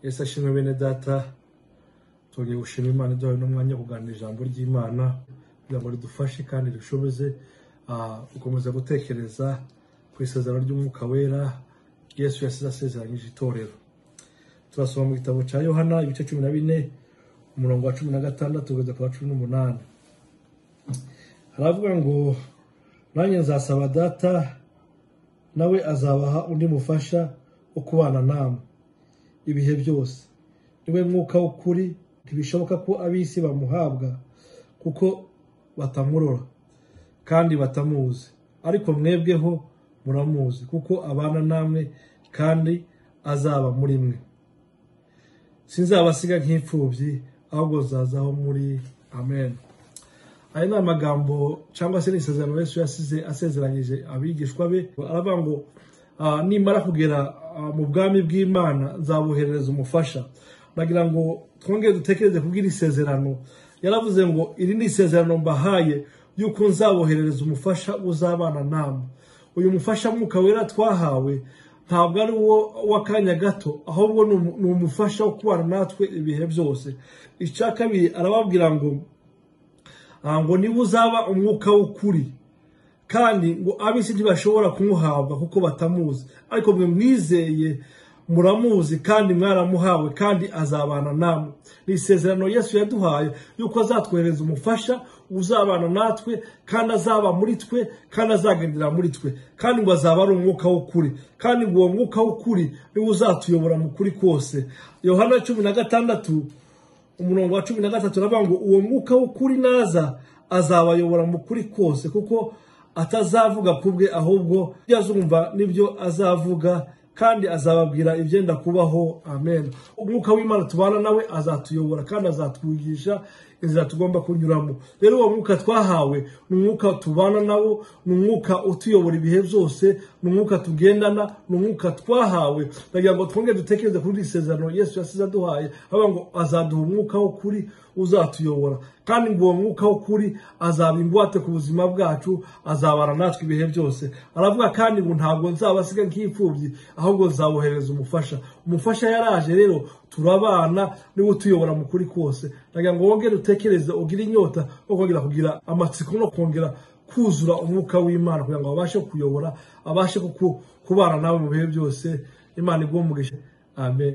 yesu ashimwe bene data turi gushima imana iduhaye n'umwanya wo kuganira ijambo ry'imana kugira ngo ridufashe kandi rishoboze ah, gukomeza gutekereza ku isezerano ry'umwuka wera yesu yasize asezeranyije itorero turasoma mu gitabo cya yohana ibice cumi na bine umurongo wa cumi na gatandatu kugeza ku wa cumi n'umunani haravuga ngo nanjye nzasaba data nawe azabaha undi mufasha wo kubana namwe ibihe byose niwe mwuka w'ukuri ntibishoboka ko ab'isi bamuhabwa kuko batamurora kandi batamuzi ariko mwebweho muramuzi kuko abana namwe kandi azaba muri mwe sinzabasiga nk'imfubyi ahubwo zazaho muri amen aya ni amagambo cyangwa se ni isezerano Yesu yasize asezeranyije abigishwa be aravuga ngo ah, nimara kugera ah, mu bwami bw'imana nzabuherereza umufasha nagira ngo twongere dutekereze kubw'iri sezerano yaravuze ngo iri ni isezerano mbahaye yuko nzaboherereza umufasha uzabana namwe uyu mufasha mwuka wera twahawe ntabwo ari uwo w'akanya gato ahubwo ni umu- ni umufasha wo kubana natwe ibihe byose icya kabiri arababwira ngo Ah, ngo niba uzaba umwuka w'ukuri kandi ngo ab'isi ntibashobora kumuhabwa kuko batamuzi ariko mwe mwizeye muramuzi kandi mwaramuhawe kandi azabana namwe ni isezerano yesu yaduhaye yuko azatwohereza umufasha uzabana natwe kandi azaba muri twe kandi azagendera muri twe kandi ngo azaba ari umwuka w'ukuri kandi ngo uwo mwuka w'ukuri niwe uzatuyobora mu kuri kose yohana cumi na gatandatu umurongo wa cumi na gatatu uravuga ngo uwo mwuka w'ukuri naza azabayobora mu kuri kose kuko atazavuga ku bwe ahubwo ibyo azumva n'ibyo azavuga kandi azababwira ibyenda kubaho amen umwuka w'imana tubana nawe azatuyobora kandi azatwigisha inzira tugomba kunyuramo rero uwo mwuka twahawe ni umwuka tubana nawo ni umwuka utuyobora ibihe byose ni umwuka tugendana ni umwuka twahawe nagira ngo twongere dutekereze kuri iri sezerano yesu yasize aduhaye avuga ngo azaduha umwuka w'ukuri uzatuyobora kandi ngo uwo mwuka w'ukuri azaba ingwate ku buzima bwacu azabara natwe ibihe byose aravuga kandi ngo ntabwo nzabasiga nk'imfubyi ahubwo nzabohereza umufasha umufasha yaraje rero turabana niwe utuyobora mu kuri kose nagira ngo wongere utekereze ugire inyota wo kongera kugira amatsiko no kongera kuzura umwuka w'imana kugira ngo abashe kukuyobora abashe kuku- kubana nawe mu bihe byose imana iguhe umugisha amen